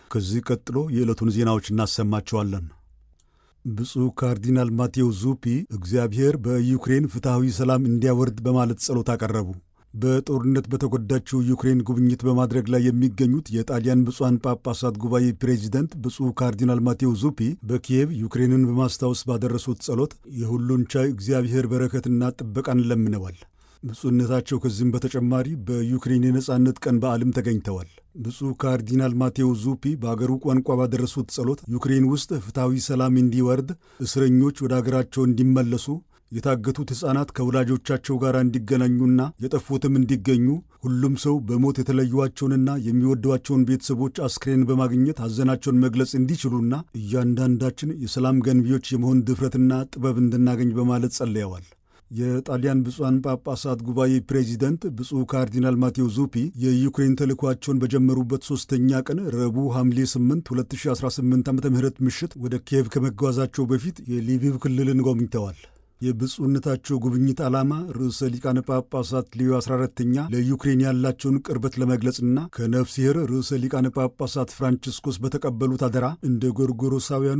ከዚህ ቀጥሎ የዕለቱን ዜናዎች እናሰማቸዋለን። ብፁዕ ካርዲናል ማቴዎ ዙፒ እግዚአብሔር በዩክሬን ፍትሐዊ ሰላም እንዲያወርድ በማለት ጸሎት አቀረቡ። በጦርነት በተጎዳችው ዩክሬን ጉብኝት በማድረግ ላይ የሚገኙት የጣሊያን ብፁዓን ጳጳሳት ጉባኤ ፕሬዚደንት ብፁዕ ካርዲናል ማቴዎ ዙፒ በኪየቭ ዩክሬንን በማስታወስ ባደረሱት ጸሎት የሁሉን ቻይ እግዚአብሔር በረከትና ጥበቃን ለምነዋል። ብፁዕነታቸው ከዚህም በተጨማሪ በዩክሬን የነጻነት ቀን በዓልም ተገኝተዋል። ብፁዕ ካርዲናል ማቴዎ ዙፒ በአገሩ ቋንቋ ባደረሱት ጸሎት ዩክሬን ውስጥ ፍትሐዊ ሰላም እንዲወርድ፣ እስረኞች ወደ አገራቸው እንዲመለሱ የታገቱት ሕፃናት ከወላጆቻቸው ጋር እንዲገናኙና የጠፉትም እንዲገኙ ሁሉም ሰው በሞት የተለዩዋቸውንና የሚወዷቸውን ቤተሰቦች አስክሬን በማግኘት ሐዘናቸውን መግለጽ እንዲችሉና እያንዳንዳችን የሰላም ገንቢዎች የመሆን ድፍረትና ጥበብ እንድናገኝ በማለት ጸልየዋል። የጣሊያን ብፁዓን ጳጳሳት ጉባኤ ፕሬዚደንት ብፁዕ ካርዲናል ማቴዎ ዙፒ የዩክሬን ተልእኳቸውን በጀመሩበት ሦስተኛ ቀን ረቡዕ ሐምሌ 8 2018 ዓ ም ምሽት ወደ ኪየቭ ከመጓዛቸው በፊት የሊቪቭ ክልልን ጎብኝተዋል። የብፁዕነታቸው ጉብኝት ዓላማ ርዕሰ ሊቃነ ጳጳሳት ሌዮ 14ተኛ ለዩክሬን ያላቸውን ቅርበት ለመግለጽና ከነፍሲሔር ርዕሰ ሊቃነ ጳጳሳት ፍራንቺስኮስ በተቀበሉት አደራ እንደ ጎርጎሮሳውያኑ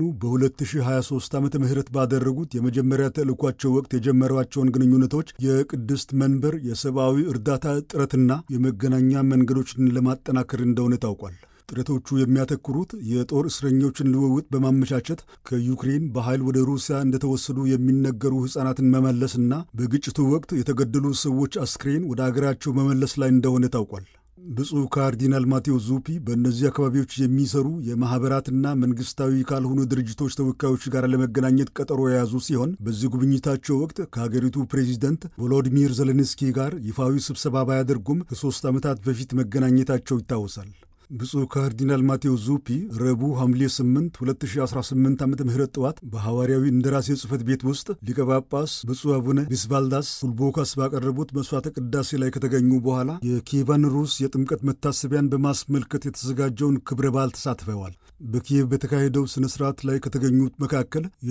በ2023 ዓመተ ምህረት ባደረጉት የመጀመሪያ ተልእኳቸው ወቅት የጀመሯቸውን ግንኙነቶች የቅድስት መንበር የሰብአዊ እርዳታ ጥረትና የመገናኛ መንገዶችን ለማጠናከር እንደሆነ ታውቋል። ጥረቶቹ የሚያተኩሩት የጦር እስረኞችን ልውውጥ በማመቻቸት ከዩክሬን በኃይል ወደ ሩሲያ እንደተወሰዱ የሚነገሩ ሕፃናትን መመለስና በግጭቱ ወቅት የተገደሉ ሰዎች አስክሬን ወደ አገራቸው መመለስ ላይ እንደሆነ ታውቋል። ብፁዕ ካርዲናል ማቴዎ ዙፒ በእነዚህ አካባቢዎች የሚሰሩ የማኅበራትና መንግሥታዊ ካልሆኑ ድርጅቶች ተወካዮች ጋር ለመገናኘት ቀጠሮ የያዙ ሲሆን በዚህ ጉብኝታቸው ወቅት ከሀገሪቱ ፕሬዚደንት ቮሎዲሚር ዜሌንስኪ ጋር ይፋዊ ስብሰባ ባያደርጉም ከሦስት ዓመታት በፊት መገናኘታቸው ይታወሳል። ብፁዕ ካርዲናል ማቴዎ ዙፒ ረቡዕ ሐምሌ 8 2018 ዓ ም ጠዋት በሐዋርያዊ እንደራሴ ጽሕፈት ቤት ውስጥ ሊቀ ጳጳስ ብፁዕ አቡነ ቪስቫልዳስ ኩልቦካስ ባቀረቡት መሥዋዕተ ቅዳሴ ላይ ከተገኙ በኋላ የኪየቫን ሩስ የጥምቀት መታሰቢያን በማስመልከት የተዘጋጀውን ክብረ በዓል ተሳትፈዋል። በኪየቭ በተካሄደው ሥነ ሥርዓት ላይ ከተገኙት መካከል